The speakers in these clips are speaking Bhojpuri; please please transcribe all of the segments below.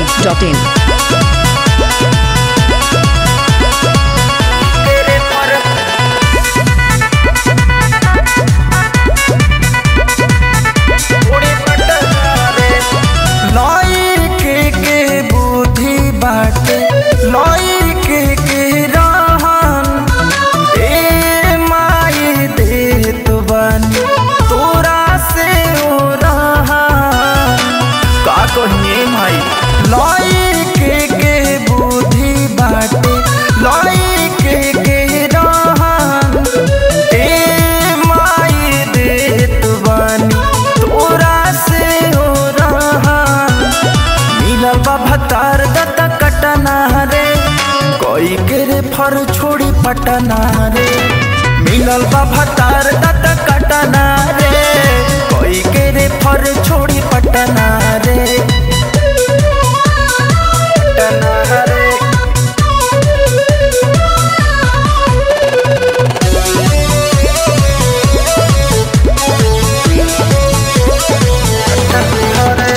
masti.in. लइके के बुद्धि बाटे लइके के रहन ए माई देत बानी तोरा से ओ रहन का कहिए भाई लइके के बुद्धि बाटे लइके के रहन ए माई देत बानी तोरा से ओ रहन मिलल बा भतार दत कटना रे कोई के रे फर छोड़ी पटना रे मिलल बा भतार दत कटना रे कोई के रे फर छोड़ी पटना रे पटना रे पटना रे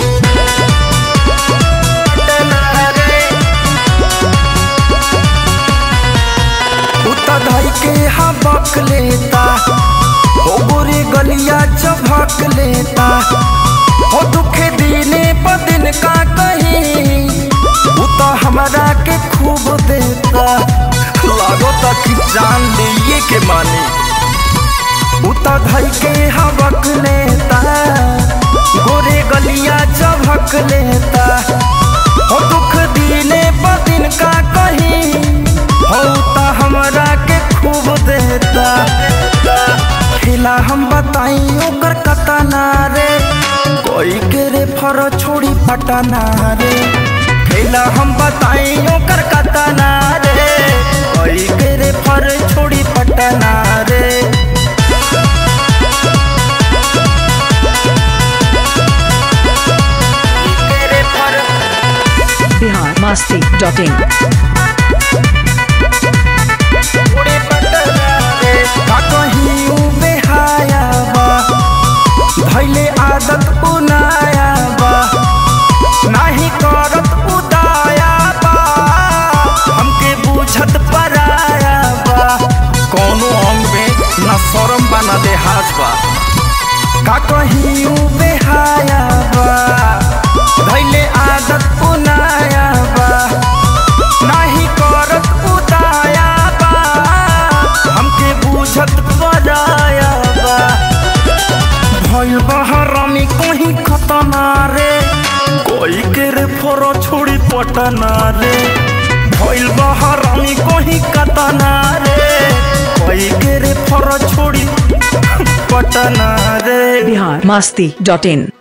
उता धई के हबक लेता हो गोरे गलिया चभक लेता हो दुखे दिने प दिन का कहीं उता हमरा के खूब देता लागो कि जान लिए के मानी उता धई के हबक लेता गोरे गलिया चभक लेता हो दुख दिने प दिन का कहीं हो ता हमरा के खूब देता खेला हम बताई ओकर कतना रे कोई के रे फर छोड़ी पटना रे खेला हम बताई ओकर कतना रे कोई के रे फर छोड़ी पटना रे के रे फर Bihar masti.in. का कहीं उ बेहाया बा धैले आदत उनाया बा नाही करत उदाया बा हमके बुझत पराया बा कोनो अंग में न शरम बा न देहाज बा का कहीं उ बेहाया बा धैले आदत उनाया बा नाही करत उदाया बा हमके बुझत बजाया बा भइल बहरामी कहीं खतना रे कोई के रे फोरो छोड़ी पटना रे भइल बहरामी कहीं कतना रे कोई के रे फोरो छोड़ी पटना रे Bihar masti.in.